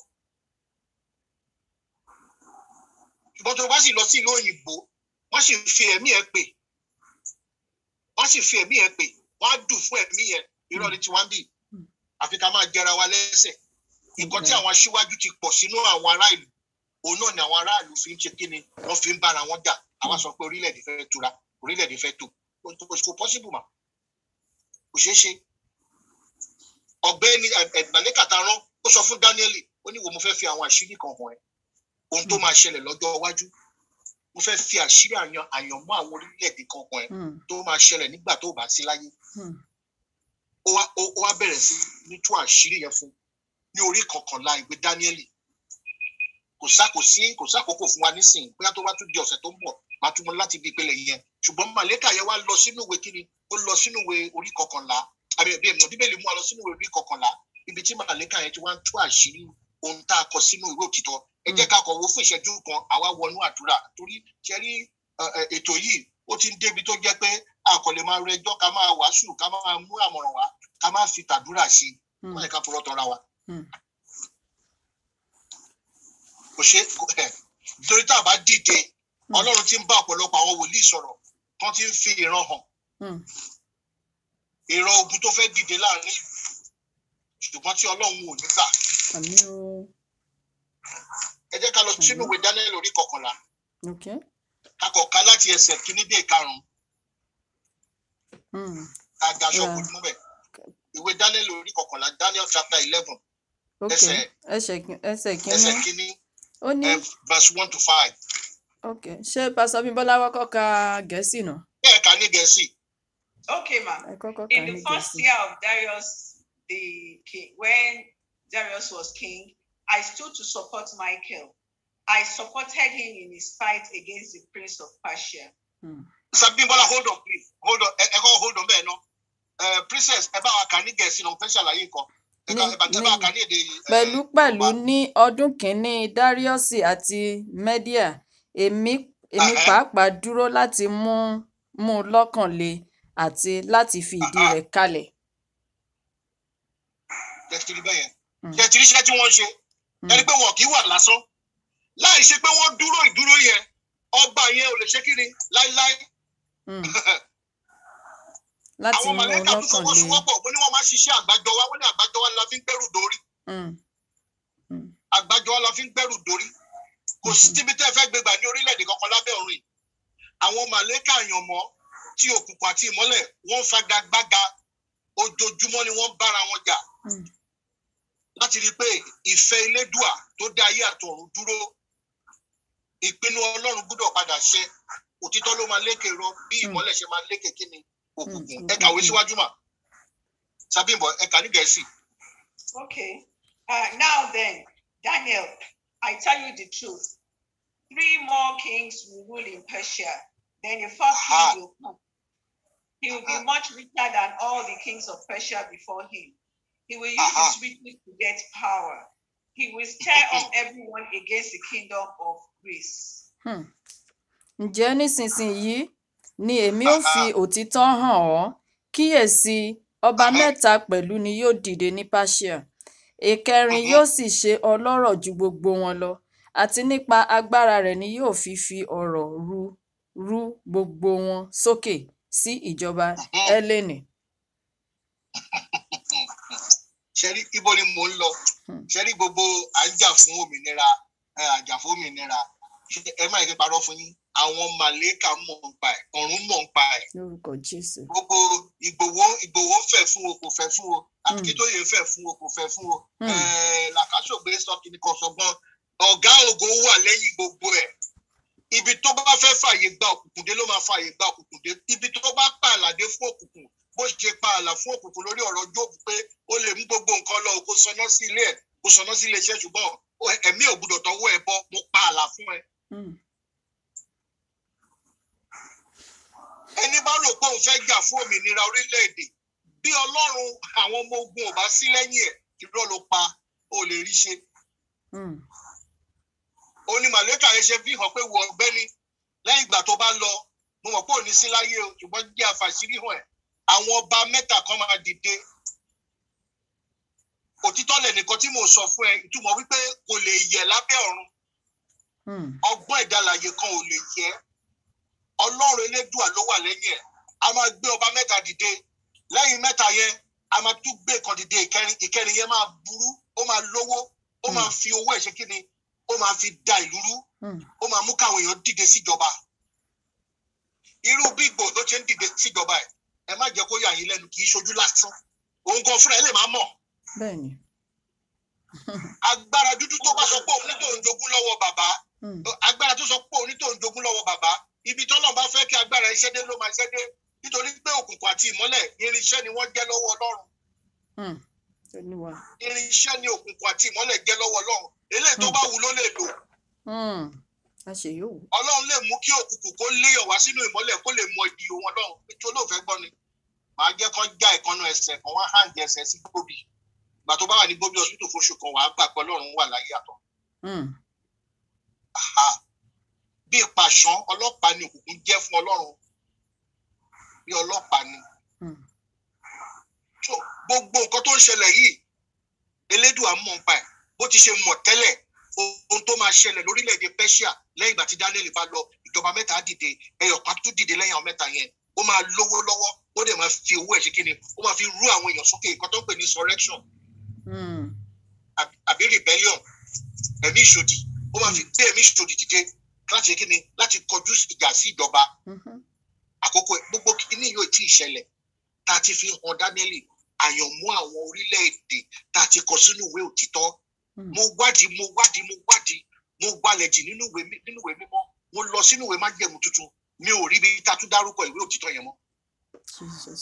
ṣùgbọ́n tó o bá sì lọ sí ìlú òyìnbó wọ́n sì fi ẹ̀mí ẹ̀ pè wọ́n sì fi ẹ̀mí ẹ̀ pè wọ́n á dùn fún ẹ̀mí yẹn irọ́ ni tiwọn bì àfi ká máa jẹra wa lẹ́sẹ̀ nǹkan tí àwọn aṣíwájú ti pọ̀ sínú àwọn ará ìlú òun náà ni àwọn aráàlú fi ń ṣe kíni wọ́n fi ń bára wọn jà àwa sọ pé orílẹ̀-èdè fẹ́ tura orílẹ̀-èdè fẹ́ tò kò kò possible mà kò ṣeé ṣe ọ̀gbẹ́ni ẹgbàlẹkà tá a rán ó sọ fún Dáníẹ́lì ó ní wo mo fẹ́ fi àwọn àṣírí kan hàn ẹ́ ohun tó máa ṣẹlẹ̀ lọ́jọ́ iwájú mo fẹ́ fi àṣírí àyàn àyànmọ́ àwọn orílẹ̀-èdè kan hàn ẹ́ Hmm. tó máa ṣẹlẹ̀ nígbà tó bá sí láyé Hmm. ó wá ó ó wá bẹ̀rẹ̀ sí ní tú àṣírí yẹn fún ní orí kọkànlá ìwé Dáníẹ́lì kò sá kò sí kò sákòókò fún wa nísìnyí bóyá tó bá tún di ọ̀sẹ̀ tó ń bọ̀ máa tún mọ láti ibi ìpele yẹn ṣùgbọ́n màlẹ́kà yẹn wá lọ sínú ìwé kíni ó lọ sínú ìwé orí kọkànlá àbí ẹbí ẹ̀mọ́ bíbélì mú wa lọ sínú ìwé orí kọkànlá ibi tí màlẹ́kà yẹn ti wá ń tú àṣírí ohun tá a kọ sínú ìwé òtítọ́ ẹ jẹ́ ká kọ̀ wo fún ìṣẹ́jú kan àwa wọnú àdúrà torí ṣe rí ẹ, ẹ, ètò yìí ó ti ń débi tó jẹ́ pé a kò lè máa rẹjọ́ ká máa wàásù ká máa mú àmọ̀ràn wá ká máa fi tàdúrà sí i Hmm. wọ́n yẹ ká purọ́ tọ́ra wa Hmm. kò ṣe ẹ nítorí tá a bá dìde ọlọ́run ti ń bá ọ̀pọ̀lọpọ̀ àwọn wòlíì sọ̀rọ̀ tán ti ń fi ìran hàn Hmm. ìran ogun tó fẹ́ dìde láàrin ìlú ṣùgbọ́n tí ọlọ́run ò ní gbà Àmì o. ẹ jẹ́ ká lọ sínú ìwé Daniel orí kọkànlá Okay. ká kọ̀ ká láti ẹsẹ̀ kínní dé ìkarùn-ún Hmm. ká daṣọ Yeah. kò mú bẹ̀ ìwé Daniel orí kọkànlá Daniel chapter eleven Okay. Ẹsẹ̀- Ẹsẹ̀ kí- ẹsẹ̀ ẹsẹ̀ kínní. kínní Ó ní. eh, verse one to five Okay. Ṣé Pásítọ̀ Bímbọ́lá kọ́kọ́ ka Gẹ̀ẹ́sì náà? bẹ́ẹ̀ ká ní gẹ̀ẹ́sì Okay, ma'am. Ẹ kọ́kọ́ ka In ní the first Gẹ̀ẹ́sì. year of Darius the king, when Darius was king, I stood to support Michael. I supported him in his fight against the prince of Persia. Hmm. Sabimbola hold on please hold on ẹ ẹ kọ́ hold on bẹ́ẹ̀ náà Eh, princess ẹ bá wa kà ní gẹ̀ẹ́sì náà mo fẹ́ ṣàlàyé nǹkan ẹ ká Ní- ẹ bá ẹ bá wa ní- kà ní èdè eh, pẹ̀lú pẹ̀lú Yorùbá. ní ọdún kìíní dáríọ́sì àti mẹ́díà èmi èmi Ẹhẹ́. pàápàá dúró láti mú mú un lọ́kàn le àti láti fi ìdí Àhá. rẹ̀ kalẹ̀. jẹ́ ti rí bẹ́ẹ̀ yẹn Hmm. jẹ́ ti rí iṣẹ́ tí wọ́n ń ṣe Hmm. ẹni pé wọn kì í wà lásán láì ṣe pé wọ́n dúró ìdúró yẹn ọba yẹn ò lè ṣe kíni láíláí Hmm. láti àwọn mú un màlẹ́kà tó lọ́kàn le. fọwọ́sowọ́pọ̀ mo ní wọ́n máa ń ṣiṣẹ́ àgbájọ wa wọ́n ní àgbájọ wa la fi ń gbẹ́rù dórí Hmm. Hmm. àgbájọ wa la fi ń gbẹ́rù dórí kò sí tíbi tẹ́ ẹ fẹ́ gbégbà ní orílẹ̀-èdè kankan lábẹ́ ọ̀run yìí àwọn màlẹ́kà àyànmọ́ tí òkùnkùn àti ìmọ́lẹ̀ wọ́n ń fagagbága ojoojúmọ́ ni wọ́n ń bára wọn jà Hmm. láti rí i pé ìfẹ́ elédùà tó dá ayé àtọ̀run dúró ìpinnu ọlọ́run gbọ́dọ̀ padà ṣẹ òtítọ́ ló máa lékè rọ bí ìmọ́lẹ̀ ṣe máa lékè kí ni òkùnkùn ẹ kàwé síwájú mà sábìbọ ẹ kà ní gẹ̀ẹ́sì. Okay. Uh, now then, Daniel, I tell you the truth. Three more kings will rule in Persia. Then the fourth Aha. king will come. He will be Aha. much richer than all the kings of Persia before him. He will use Aha. his riches to get power. He will stir up everyone against the kingdom of Greece. Hmm. ǹjẹ́ nísinsìnyí ni èmi ó fi Aha. òtítọ́ hàn ọ́ kíyèsí ọba Aha. mẹ́ta pẹ̀lú ni yóò dìde ní persia ìkẹrin Mhm. yóò sì ṣe ọlọ́rọ̀ ju gbogbo wọn lọ àti nípa agbára rẹ̀ ni yóò fi fi ọ̀rọ̀ ru ru gbogbo wọn sókè sí ìjọba Mhm. hélènì. ṣẹ́rí ibo ni mò ń lọ Hmm. ṣẹ́rí gbogbo à ń jà fún òmìnira ẹ, àjà fún òmìnira Ṣé- ẹ má yẹ kí n parọ́ fún yín àwọn màlẹ́kà mọ̀ ń pa ẹ̀ ọ̀run mọ̀ ń pa ẹ̀ lórúkọ jésù. gbogbo ìgbòho ìgbòho fẹ́ fún o kò fẹ́ fún o Hmm. akíntóye fẹ́ fún o kò fẹ́ fún o Hmm. Eh, làkàṣọgbé sọ kìnnì kan sọgbọn ọ̀gá ògo wà lẹ́yìn gbogbo ẹ̀ ibi tó bá fẹ́ fààyè gba òkùnkùn dé ló máa fààyè gba òkùnkùn dé ibi tó bá pààlà dé fún òkùnkùn bó ṣe pààlà fún òkùnkùn lórí ọ̀rọ̀ jóòbù pé ó lè mú gbogbo nǹkan lọ kó sọná sí ilé ẹ̀ kó sọná sí ilé iṣẹ́ ṣùgbọ́n ó- ẹ̀mí ò gbúdọ̀ tọwọ́ ẹ̀ bọ́ mo pààlà fún ẹ Hmm. ẹni bá rò pé òun fẹ́ jà fún òmìnira orílẹ̀-èdè bí ọlọ́run àwọn ọmọ ogun ò bá sí lẹ́yìn ẹ̀ irọ́ ló pa ó lè rí ṣe Hmm. ó ní màlẹ́kà yẹn ṣe fi hàn pé wọ ọ̀gbẹ́ni lẹ́yìn ìgbà tó bá lọ mo mọ̀ pé ò ní sí láyé o ṣùgbọ́n jẹ́ àfàṣírí hàn ẹ̀ àwọn ọba mẹ́ta kan máa dìde òtítọ́ lẹ̀ nìkan tí mò ń sọ fún ẹ ìtumọ̀ wípé kò lè yẹ lábẹ́ ọ̀run Hmm. ọgbọ́n ìdálàyé kan ò lè yẹ ọlọ́run elédùà ló wà lẹ́yìn ẹ̀ a máa gbé ọba mẹ́ta dìde lẹ́yìn mẹ́ta yẹn a máa tún gbé kan dìde ìkẹrin ìkẹrin yẹn máa burú ó máa lówó ó máa fi owó ẹ̀ ṣe kí ni ó máa fi da ìlú rú Hmm. ó máa mú káwọn èèyàn dìde síjọba irú bí Ìgbòho ló ṣe ń dìde síjọba ẹ̀ ẹ má jẹ́ kó yà yín lẹ́nu kì í ṣojú lásán òun gan fúnra ẹ̀ lè má mọ̀ bẹ́ẹ̀ni. agbára dúdú tó bá sọ pé òun ní tòun jogún lọ́wọ́ bàbá Hmm. agbára tó sọ pé òun ní tòun jogún lọ́wọ́ bàbá ibi tọ́lọ́ bá fẹ́ kí agbára iṣẹ́ dé ló máa ṣẹ́ dé nítorí pé òkùnkùn àti ìmọ́lẹ̀ irinṣẹ́ ni wọ́n jẹ́ lọ́wọ́ Ọlọ́run Hmm. olúwa. irinṣẹ́ ni òkùnkùn àti ìmọ́lẹ̀ jẹ́ lọ́wọ́ Ọlọ́run eléyìí tó bá wù ló lè lò Hmm. a ṣe yóò wù. Ọlọ́run lè mú kí òkùnkùn kó léyọ̀ wá sínú ìmọ́lẹ̀ kó lè mọ ibi òun Ọlọ́run ètò olóòfẹ́ gbọ́ ni màá jẹ́ kán já ìkànnà ẹsẹ̀ kan wá hàn jẹ ẹsẹ̀ sí gbòbí ìgbà tó bá wà ní gbòbí hospital fóṣù kan wàá gbà pé Ọlọ́run wà láyé àtọ̀ Hmm. Aha. bí ìpàṣán ọlọ́pàá ni òkùnkùn jẹ́ fún Ọlọ́run bí ọlọ́pàá ni Hmm. So, gbogbo nǹkan tó ń ṣẹlẹ̀ yìí elédùà mọ̀ nípa ẹ̀ bó ti ṣe mọ̀ tẹ́lẹ̀ ohun tó máa ṣẹlẹ̀ lórílẹ̀‐èdè Persia lẹ́yìn ìgbà tí Daniel bá lọ ìjọba mẹ́ta á dìde ẹyọ kan tún dìde lẹ́yìn àwọn mẹ́ta yẹn ó máa lówó lọ́wọ́ ó dẹ̀ máa fi owó ẹ̀ ṣe kíni ó máa fi rú àwọn èèyàn sókè nǹkan tó ń pè ní insurrection Hmm. àbí- àbí rebellion ẹ̀mí ìṣòdì ó máa fi gbé ẹ̀mí ìṣòdì dìde láti ṣe kíni láti kọjú ìjà sí ìjọba Mhm. àkókò ẹ̀. gbogbo kíní yóò tí ì ṣẹlẹ̀ tá a ti fi hàn Daniel àyànmọ́ àwọn orílẹ̀-èdè tá a ti kọ sínú ìwé òtítọ́ Hmm. mo wádìí mo wádìí mo wádìí mo gbalẹ̀ jì nínú ìwé mi- nínú ìwé mímọ́ mo lọ sínú ìwé májẹ̀mú tuntun mi ò rí ibi tá a tún dárúkọ ìwé òtítọ́ yẹn mọ́. Jesus.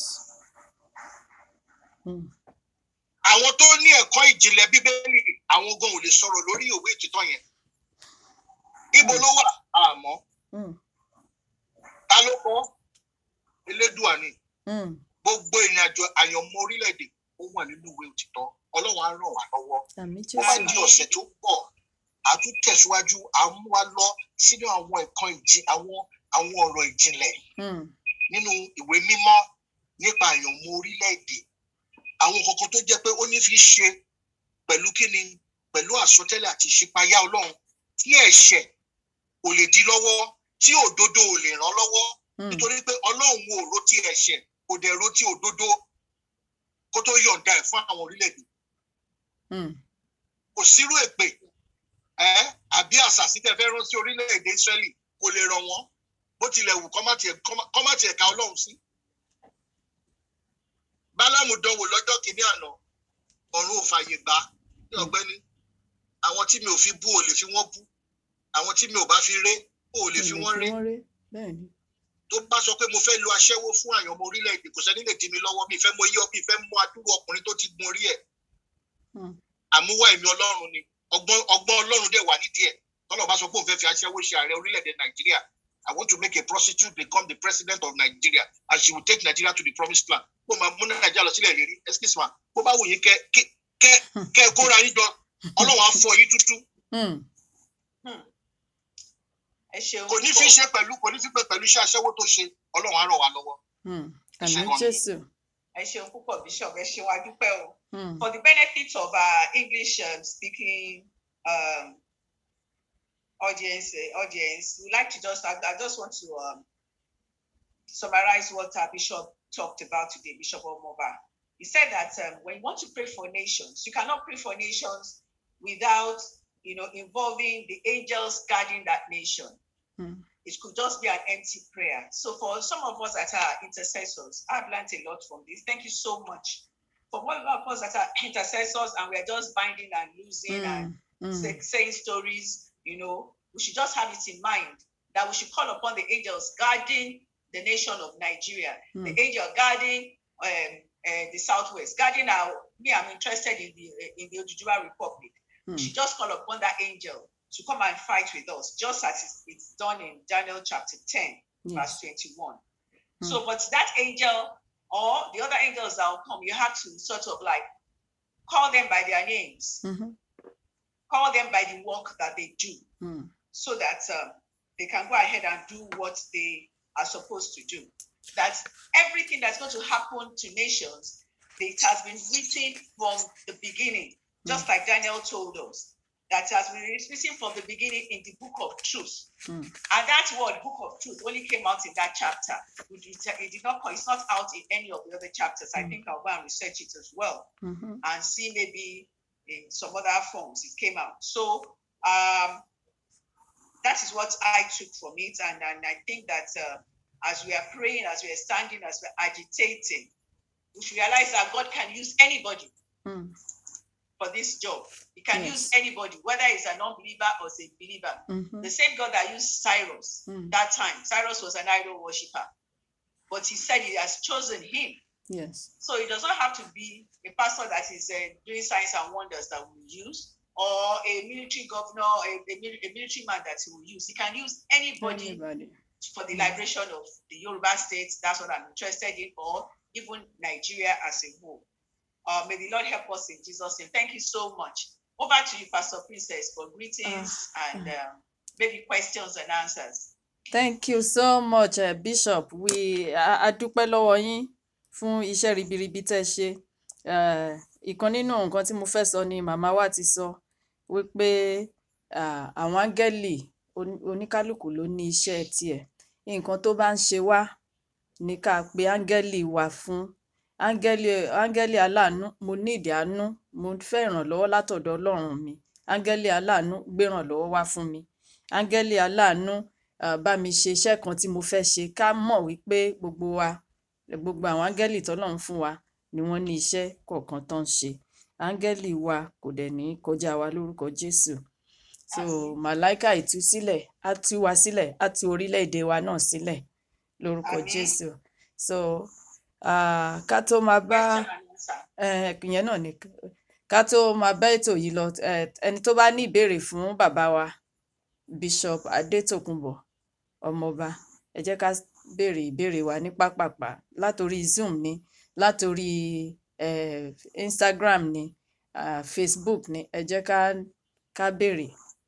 Hmm. àwọn tó ní ẹ̀kọ́ ìjìnlẹ̀ bíbélì àwọn gan ò lè sọ̀rọ̀ lórí ìwé òtítọ́ yẹn. ibo ló wà àmọ́ Hmm. ta ló kọ́ elédùà ni Hmm. gbogbo ìrìnàjò àyànmọ́ orílẹ̀-èdè ó wà nínú ìwé òtítọ́ ọlọ́run á ràn wá lọ́wọ́. àmì ó bá jésù. di ọ̀sẹ̀ tó pọ̀ a tún tẹ̀síwájú à ń mú wa lọ sínú àwọn ẹ̀kan ìjì àwọn àwọn ọ̀rọ̀ ìjìnlẹ̀ Hmm. nínú ìwé mímọ́ nípa àyànmọ́ orílẹ̀-èdè àwọn kankan tó jẹ́ pé ó ní fi ṣe pẹ̀lú kíni pẹ̀lú àsọtẹ́lẹ̀ àti ìṣípayá ọlọ́run tí ẹ̀ṣẹ̀ ò lè dí lọ́wọ́ tí òdodo ò lè ràn lọ́wọ́ Hmm. nítorí pé ọlọ́run ò ro ti ẹ̀ṣẹ̀ kò dẹ̀ ro ti òdodo kó tó yọ̀ǹda ẹ̀ fún àwọn orílẹ̀-èdè Hmm. kò sírú èpè ẹ àbí àṣàsí tẹ fẹ́ rán sí orílẹ̀-èdè Ísírẹ́lì kò lè ràn wọ́n bó tilẹ̀ wù kọ́ má tiẹ̀ kọ́ má tiẹ̀ ka Ọlọ́run sí. Bálámù dánwò lọ́jọ́ kìíní àná ọ̀run ò fàyè gbà ní ọ̀gbẹ́ni àwọn tí mi ò fi bú ò lè fi wọ́n bú àwọn tí mi ò bá fi ré ò lè fi wọ́n ré ré bẹ́ẹ̀ ni tó bá sọ pé mo fẹ́ lo aṣẹ́wó fún àyàn ọmọ orílẹ̀-èdè kò sẹ́ni lè dí mi lọ́wọ́ mi fẹ́ mọ iye mi fẹ́ mọ adúrú ọkùnrin tó ti gun orí ẹ̀ Hmm. àmúwá ẹ̀mí ọlọ́run ni ọgbọ́n ọgbọ́n ọlọ́run dẹ̀ wà nídìí ẹ̀ tọ́lọ̀ bá sọ pé òun fẹ́ fi aṣẹ́wó ṣe ààrẹ orílẹ̀-èdè nàìjíríà I want to make a prostitute become the president of Nigeria and she will take Nigeria to the promised land kó máa mú nàìjíríà lọ sílẹ̀ lérí excuse me bó bá wù yín kẹ kẹ kẹ kẹ kóra yín jọ ọlọ́run á fọ yín tútú Hmm. ẹ ṣeun kò ní fi ṣe pẹ̀lú kò ní fi pé pẹ̀lú iṣẹ́ aṣẹ́wó tó ṣe ọlọ́run á ràn wá lọ́wọ́. Hmm. Ẹ ṣé àmín gan ni. jésù ẹ ṣeun púpọ̀ bishop ẹ ṣeun adúpẹ́ o. Hmm. for the benefit of our English um, speaking um, audience, uh, audience, we like to just, I, I just want to um, summarize what our bishop talked about today, Bishop Omoba. He said that um, when you want to pray for nations, you cannot pray for nations without, you know, involving the angels guarding that nation. Hmm. It could just be an empty prayer. So for some of us that are intercessors, I've learned a lot from this. Thank you so much for all of us that are intercessors and we're just binding and losing and Hmm. Hmm. say, saying stories, you know, we should just have it in mind that we should call upon the angels guarding the nation of Nigeria, Hmm. the angel guarding um, uh, the southwest, guarding our. Me, I'm interested in the in the Ojibwa Republic. Hmm. We should just call upon that angel to come and fight with us, just as it's, it's done in Daniel chapter 10, Yes. verse 21. Hmm. So, but that angel or the other angels that will come, you have to sort of like call them by their names, Mhm. call them by the work that they do, Hmm. so that um, they can go ahead and do what they are supposed to do. That everything that's going to happen to nations, it has been written from the beginning, just like Daniel told us. That has been written from the beginning in the book of truth. Hmm. And that word, book of truth, only came out in that chapter. It did, it did not, it's not out in any of the other chapters. I Mm. think I'll go and research it as well Mhm. and see maybe in some other forms it came out. So um, that is what I took from it. And, and I think that uh, as we are praying, as we are standing, as we're agitating, we should realize that God can use anybody Hmm. for this job. He can Yes. use anybody, whether it's an unbeliever or a believer. Mhm. The same God that used Cyrus Hmm. that time, Cyrus was an idol worshiper, but he said he has chosen him. Yes. So it does not have to be a pastor that is uh, doing signs and wonders that we use, or a military governor, a, a, mil- a military man that he will use. He can use anybody Anybody. for the Mm. liberation of the Yoruba state. That's what I'm interested in, or even Nigeria as a whole. Uh, may the Lord help us in Jesus' name. Thank you so much. Over to you, Pastor Princess, for greetings and um, maybe questions and answers. Thank you so much, uh, Bishop. We a a dúpẹ́ lọ́wọ́ yín fún iṣẹ́ ribiribi tẹ́ ẹ ṣe. Eh, Ìkan nínú nǹkan tí mo fẹ́ sọ ni màmá wa ti sọ wípé ah, àwọn áńgẹ́lì oní- oníkálukú ló ní iṣẹ́ tiẹ̀. Nǹkan tó bá ń ṣe wá ni ká pe áńgẹ́lì wa fún. Áńgẹ́lì áńgẹ́lì aláàánú mo ní ìdí àánú mo fẹ́ ìrànlọ́wọ́ látọ̀dọ̀ Ọlọ́run mi. Áńgẹ́lì aláàánú gbérànlọ́wọ́ wá fún mi. Áńgẹ́lì aláàánú ah, bá mi ṣe iṣẹ́ kan tí mo fẹ́ ṣe ká mọ̀ wípé gbogbo wa gbogbo àwọn áńgẹ́lì tọ́lọ́run fún wa ni wọ́n ní iṣẹ́ kọ̀ọ̀kan tó ń ṣe áńgẹ́lì wa kò dẹ̀ ní kọjá wa lórúkọ jésù so Àmín. màláìka ìtúsílẹ̀ á tú wa sílẹ̀ á tú orílẹ̀-èdè wa náà sílẹ̀ lórúkọ Àmín. jésù so ah, ká tó máa bá Question and answer. eh, ìyẹn náà ni ká tó máa bá ètò yìí lọ eh, ẹni tó bá ní ìbéèrè fún bàbá wa bishop adétòkunbọ̀ ọmọọba ẹ jẹ́ ká béèrè ìbéèrè wa ní pápápá látòrí zoom ni látòrí eh, instagram ni ah, facebook ni ẹ jẹ́ ká ká béèrè.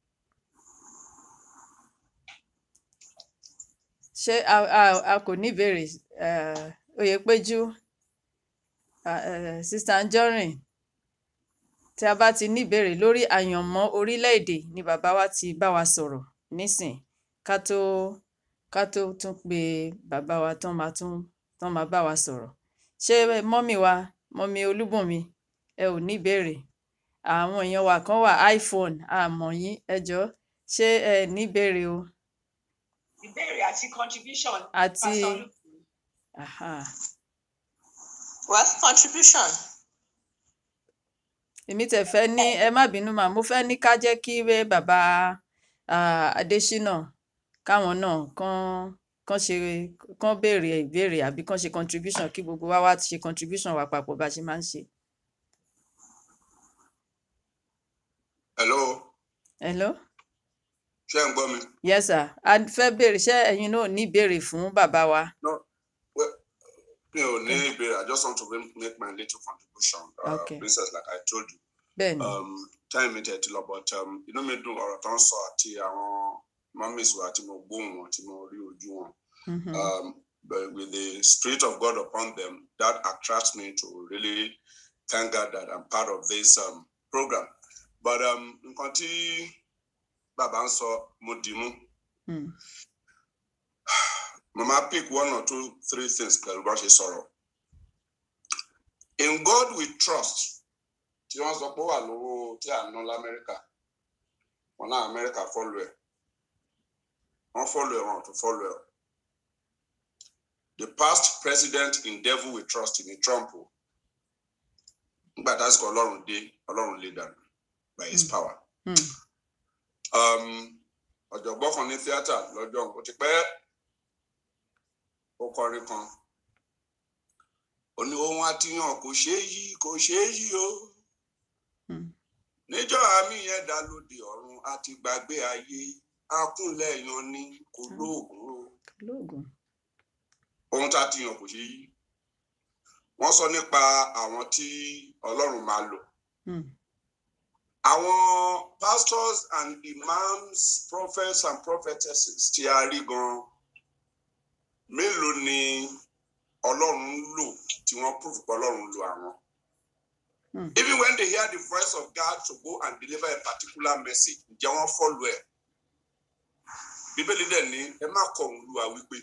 ṣé a, a, a kò ní ìbéèrè eh, oyèpéjú ah, eh, sista anjorin tí a bá ti ní ìbéèrè lórí àyànmọ́ orílẹ̀-èdè ni bàbá wa ti bá wa sọ̀rọ̀ nísìn ká tó ká tó tún pe bàbá wa tán máa tún tán máa bá wa sọ̀rọ̀ ṣé mọ́mì wa mọ́mì olúbùnmi ẹ ò ní ìbéèrè àwọn èèyàn wa kan wà iphone àmọ́ yín ẹ jọ̀ọ́ ṣé ẹ ní ìbéèrè o Ìbéèrè àti contribution. àti Pastor Luke. aha, Well, contribution. èmi tẹ̀ fẹ́ ní ẹ má bínú mà mo fẹ́ ní ká jẹ́ kí wé bàbá ah, Adésínà káwọn náà kán kán ṣe kán béèrè ìbéèrè àbí kán ṣe contribution kí gbogbo wa wá ṣe contribution wa papọ̀ bá a ṣe máa ń ṣe. hello hello ṣé ń gbọ́ mi. yes sir a fẹ́ béèrè ṣé ẹ̀yin náà ní ìbéèrè fún bàbá wa. no well mi ò ní ìbéèrè i just want to make my little contribution uh, Okay. princess like i told you bẹ́ẹ̀ ni um, time mi tẹ̀ ti lọ but um, inú mi dùn ọ̀rọ̀ tó ń sọ àti àwọn mummies wa tí mo gbóhùn wọn tí mo rí ojú wọn mhm, um, but with the spirit of God upon them, that attracts me to really thank God that I'm part of this um, program. But um, nǹkan tí bàbá ń sọ mo dì mú. mm, Mama pick one or two, three things pẹ̀lú bá ṣe sọ̀rọ̀. In God we trust. Tí wọ́n sọ pé ó wà lówó tí à ń ná l'Amẹ́ríkà. Wọ́n náà Amẹ́ríkà fọ́lù ẹ̀. Wọ́n fọ́lù ẹ̀ wọn ò tún fọ́lù ẹ̀. The past president in devil we trust in Trump. o. Nígbà tásìkò Ọlọ́run dé, Ọlọ́run lè dànù by his Mm. power. mm, Um, ọ̀jọ̀gbọ́n kan ní tíátà lọ́jọ́ ó ti pẹ́ ó kọrin kan ó ní ohun àtìyàn kò ṣeé yí kò ṣeé yí o mm, níjọ́ àmì yẹn dá lóde ọ̀run àti gbàgbé ayé akúnlẹ̀ yan ni kò lóògùn o lóògùn. ohun tá a ti yàn kò ṣeé yí wọ́n sọ nípa àwọn tí Ọlọ́run máa lò Mm, àwọn pastors and imams prophets and prophetesses tí a rí gan mélòó ni ọlọ́run ń lò tí wọ́n prove pé ọlọ́run ń lo àwọn. Hmm. even when they hear the voice of God to go and deliver a particular message ǹjẹ́ wọ́n follow ẹ̀. bíbélì dẹ̀ ní ẹ má kọ̀ òun lùwà wípé.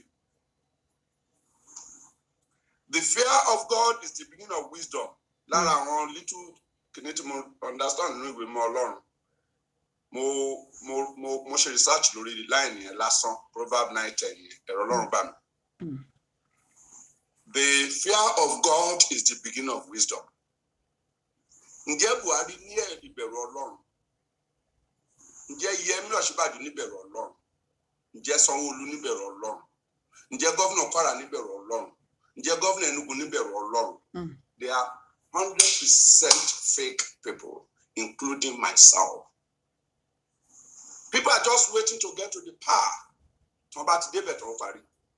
the fear of God is the beginning of wisdom lára àwọn little kìíní tí mo understand nínú ìwé mọ́ ọlọ́run mo mo mo mo ṣe research lórí line yẹn lásán proverb nine ten yẹn ẹ̀rọ ọlọ́run bá mi. Mm. the fear of God is the beginning of wisdom. ǹjẹ́ buhari ní ẹ̀ ìbẹ̀rù ọlọ́run ǹjẹ́ yẹmí ọ̀ṣínbàjò níbẹ̀rù ọlọ́run ǹjẹ́ sanwó-olu níbẹ̀rù ọlọ́run ǹjẹ́ gọ́vnà kwara níbẹ̀rù ọlọ́run ǹjẹ́ gọ́vnà enugu níbẹ̀rù ọlọ́run mm, they are hundred percent fake people including myself people are just waiting to get to the power tí wọ́n bá ti débẹ̀ tí wọ́n parí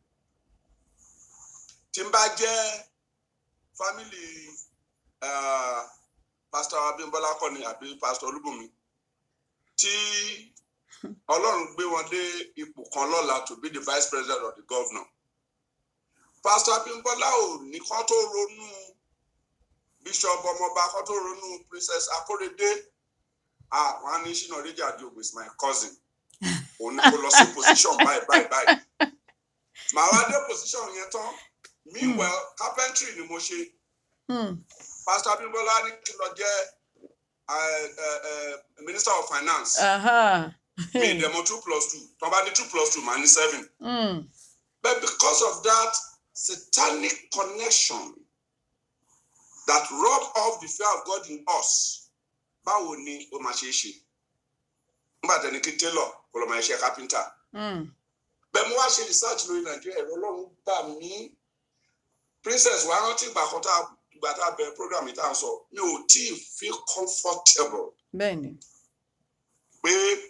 tí n bá jẹ́ family uh, pastor abimbola kọ́ni àbí pastor olúbùnmi tí ọlọ́run gbé wọn dé ipò kan lọ́la to be the vice president of the governor pastor abimbola ò ní kán tó ronú bishop ọmọọba kán tó ronú princess akorede ah wọn á ní ṣínà ríjà àdìogun is my cousin òun ni kò lọ sí position báyìí báyìí báyìí màá wá dé position yẹn tán meanwhile carpentry ni mo ṣe mm, pastor abimbola ní kí n lọ jẹ uh, uh, uh, minister of finance aha, mi ìdẹ̀mọ̀ two plus two tó bá ní two plus two màá ní seven mm, but because of that satanic connection that rub off the fear of God in us báwo ni ó máa ṣe é ṣe nígbà tẹni kí tailor kó lọ máa ṣe carpenter mm, bẹ́ẹ̀ mo wá ṣe research lórí nàìjíríà ẹ̀rọ ọlọ́run gbà mí princess wa rántí ìgbà kan tá a ìgbà tá a bẹ̀rẹ̀ program yìí tá a sọ mi ò tí ì feel comfortable bẹ́ẹ̀ ni. pé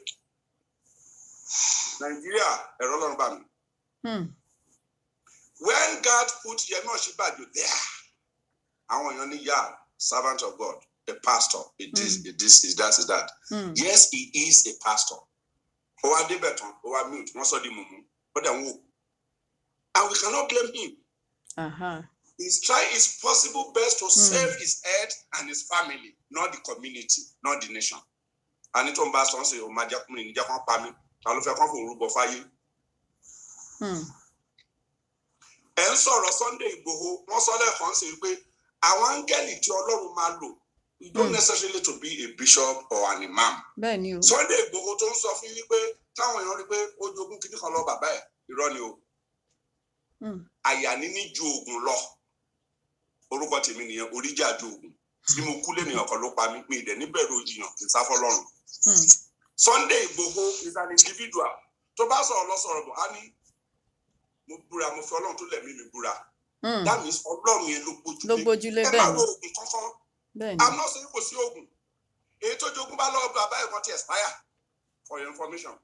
nàìjíríà ẹ̀rọ ọlọ́run bà mí Mm, when God put Yemi Osinbajo there àwọn èèyàn ní yà servant of God a pastor a this a this is that is that mm, yes he is a pastor ó wá débẹ̀ tán ó wá mute wọ́n sọ di mumu ó dẹ̀ ń wò and we cannot blame him aha, he's trying his possible best to save his head and his family not the community not the nation àní tó ń bá sọ ń sè ó máa jẹ́ kúnlẹ̀ níjẹ́ kan pa mí ta ló fẹ́ kán fòun rúbọ fáyé mm, ẹ̀ ń sọ̀rọ̀ Sunday Igboho wọ́n sọ lẹ́ẹ̀kan sí pé àwọn áńgẹ́lì tí Ọlọ́run máa lò you don't Hmm. necessarily to be a bishop or an imam bẹ́ẹ̀ ni o. Sunday Igboho tó ń sọ fún yín pé táwọn èèyàn rí pé ó jogún kíní kan lọ bàbá ẹ̀ irọ́ ni o Mm, àyà níní ju oògùn lọ orúkọ tèmi nìyẹn oríjà ju oògùn bí mo kú lẹ́nìyàn kan ló pa mí mi ìdẹ̀ níbẹ̀rù ìyàn kì í sá fọlọ́run Hmm. Sunday Igboho is an individual tó bá sọ̀rọ̀ lọ́sọ̀rọ̀ bọ̀ á ní mo búra mo fi ọlọ́run tó lẹ̀mí mi búra Hmm. that means ọlọ́run yẹn ló gbójú ló lé gbójúlé ẹ bẹ́ẹ̀ máa ni lo oògùn kankan bẹ́ẹ̀ i'm ni not saying kò sí oògùn èyí tó jogún bá lọ́wọ́ bàbá ẹ̀kọ́ ti expire for your information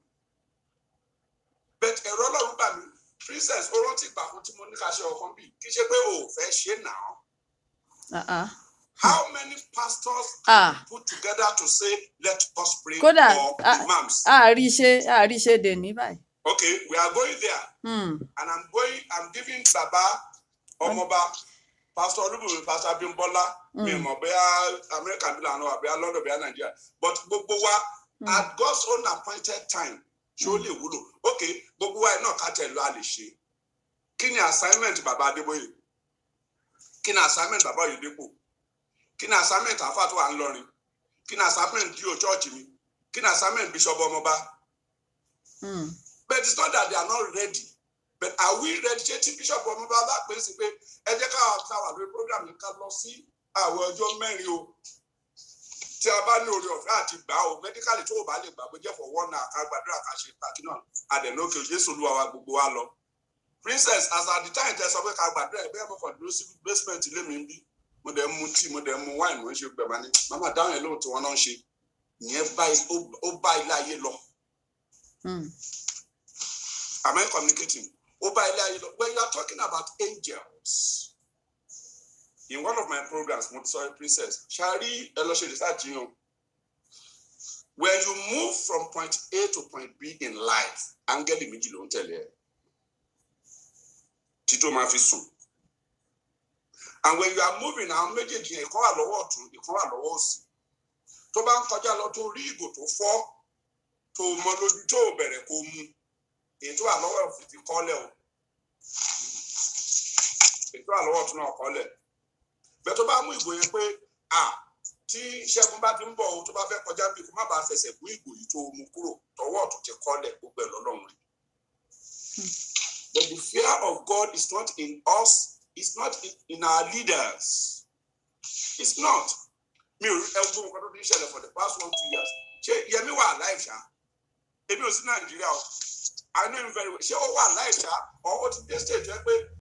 but ẹ̀rọ ọlọ́run gbà mí princess ó rántí ìgbà kan tí mo ní ká ṣe ọkàn bí kì í ṣe pé o ò fẹ́ ṣe náà Ah, ah. how many pastors Ah. put together to say let us pray Kódà, for ah, imams àárí ṣe àárí ṣe dè ní báyìí okay we are going there Hmm. and i'm going i'm giving baba ọmọba pastor olúbùnmi pastor abimbola mi Mm. mọ bóyá america bí lànà wà bóyá london bóyá nigeria but gbogbo wa Mm. at god's own appointed time ṣé ó lè wúlò okay gbogbo wa náà ká tẹ̀ lọ a lè ṣe kí ni assignment baba adébóyè kí ni assignment baba oyèdèpọ̀ kí ni assignment àfáà tó wà ń lọrin kí ni assignment dio church mi kí ni assignment bishop ọmọba Hmm. but it's not that they are not ready but are we ready ṣé tí bishop ọmọba bá pè é sí pé ẹ jẹ́ káwa ká wà lórí program yìí ká lọ sí àwọn ọjọ́ mẹ́rin o tí a bá ní oore ọ̀fẹ́ àti gbà o medically tó o bá lè gbà pé jẹ́ for one hour ká gbàdúrà ká ṣe pàkí náà àdẹ̀nókè jésù olúwa wa gbogbo wa lọ princess as at the time tẹ sọ pé ká gbàdúrà ẹ bẹ́ẹ̀ mo kàn dúró sí basement ilé mi ń bí mo dẹ̀ ń mu tea mo dẹ̀ ń mu wine mo ń ṣe gbẹ̀mọ́ ni màmá dáhùn yẹn lóhùn tí wọ́n náà ń ṣe ìyẹn bá ó- ó bá ilé ayé lọ Hmm. Am I communicating? Over when you are talking about angels, in one of my programs, Montessori Princess, Shari Eloshe research you know, when you move from point A to point B in life, angel méjì ló ń tẹ̀lé ẹ. Títí ó máa fi sùn. And when you are moving, àwọn méjèèjì yẹn, ìkan wà lọ́wọ́ ọ̀tún, ìkan wà lọ́wọ́ òsì. Tó bá ń kọjá lọ tó rí ìgò tó fọ́, tó mọ lójú tó bẹ̀rẹ̀ kó mu èyí tó wà lọ́wọ́ òfin ti kọ́lẹ̀ o èyí tó wà lọ́wọ́ ọ̀tún náà kọ́lẹ̀ bẹ́ẹ̀ tó bá mú ìgò yẹn pé à tí ṣẹ́gun bá ti ń bọ̀ o tó bá fẹ́ kọjá bí kó má bàa fẹsẹ̀ mú ìgò yìí tó mú kúrò tọwọ́ ọ̀tún ti kọ́lẹ̀ gbogbo ẹ̀ lọ́lọ́run rẹ̀. But the fear of God is not in us, it's not in, in our leaders. It's not. Mi ò rí ẹgbẹ́ nǹkan tó ti ń ṣẹlẹ̀ for the past one two years. Ṣé Yẹmí wà alive ṣá? Èmi ò sí Nàìjíríà o. I know him very well. Ṣé ó wà láìsá? Ọ̀ ó ti dé stage ẹ pé